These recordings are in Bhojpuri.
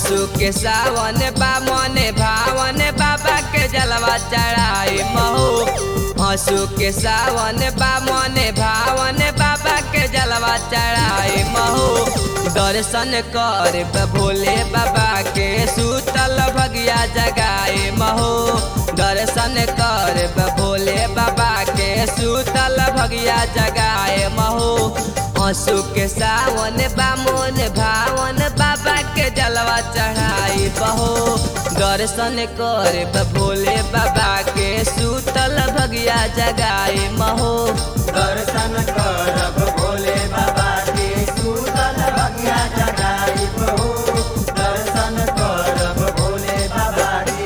हंसू के सावन बा मने भावन बाबा के जलवा चढ़ाई महू हंसू के सावन बा मने भावन बाबा के जलवा चढ़ाई महू दर्शन कर भोले बाबा के सूतल भगिया जगाए महू दर्शन कर भोले बाबा के सूतल भगिया जगाए महू हंसू के सावन बामोन भावन बाबा के जलवा चढ़ाई बहो दर्शन कर भोले बाबा के सूतल भगिया जगाए महो दर्शन करब भोले बाबा के सूतल भगिया जगाई बहू दर्शन करब भोले बाबा के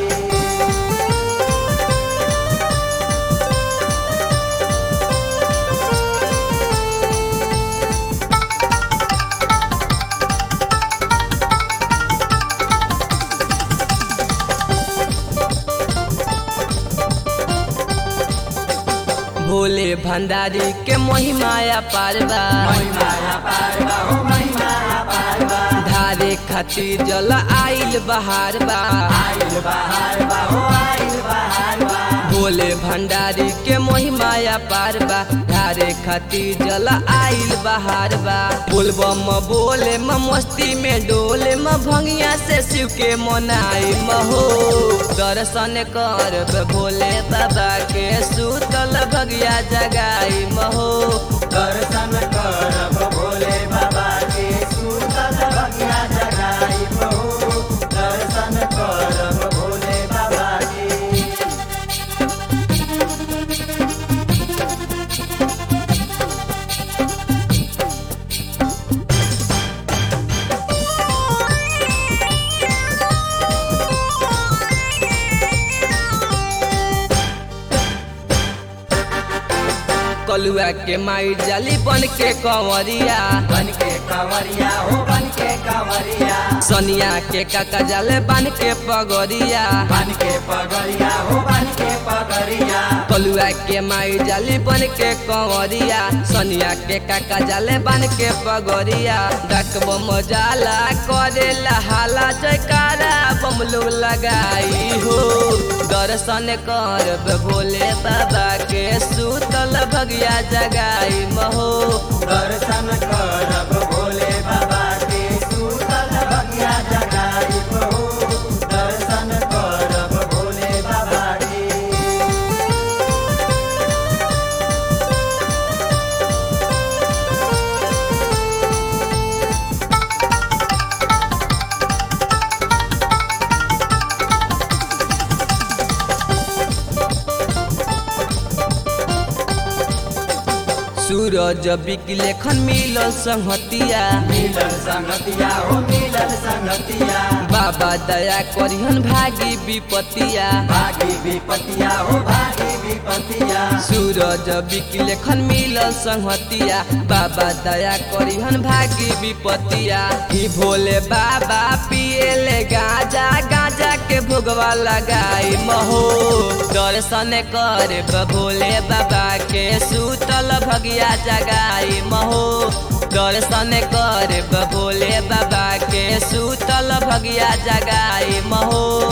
भोले भंडारी के महिमाया पारवा महिमाया पारवा हो महिमाया पारवा धारे खातिर जल आइल बहार बा आइल बहार बा हो आइल बहार बा भोले भंडारी के महिमाया पारबा धारे खातिर जल आइल बहार बा बोलबम बोले म मस्ती में डोले म भंगिया से शिव के मनाई महो दर्शन कर भोले बाबा के सूतल भगिया जगाई महो दर्शन करब भोले बाबा के सूतल भगिया जगाई बहू दर्शन करब भोले बाबा के कलुआ के माई जाली बन के कंवरिया बन के कंवरिया हो बन के कंवरिया सनिया के काका जाले बन के पगोरिया बन के पगरिया हो बन के पगरिया कलुआ के माई जाली बन के कंवरिया सनिया के काका जाले बन के पगोरिया डकब मजाला करे हाला जयकारा बमलू लगाई हो दर्शन कर भोले बाबा के सूतल भगिया जगाई महो दर्शन करब भोले बाबा के सूतल भगिया जगाई बहू दर्शन करब भोले बाबा के सूरज बिकलेखन मिलल संहतिया मिलल संगतिया हो मिलल संगतिया बाबा दया करिहन भागी विपतिया भागी विपतिया हो भागी विपतिया सूरज बिकलेखन मिलल संहतिया बाबा दया करिहन भागी विपतिया ही भोले बाबा पिएले गाजा गाजा के भोगवा लगाई महो दर्शन कर भोले बाबा के सूतल भगिया जगाई महो दर्शन कर भोले बाबा के सूतल भगिया जगाई महो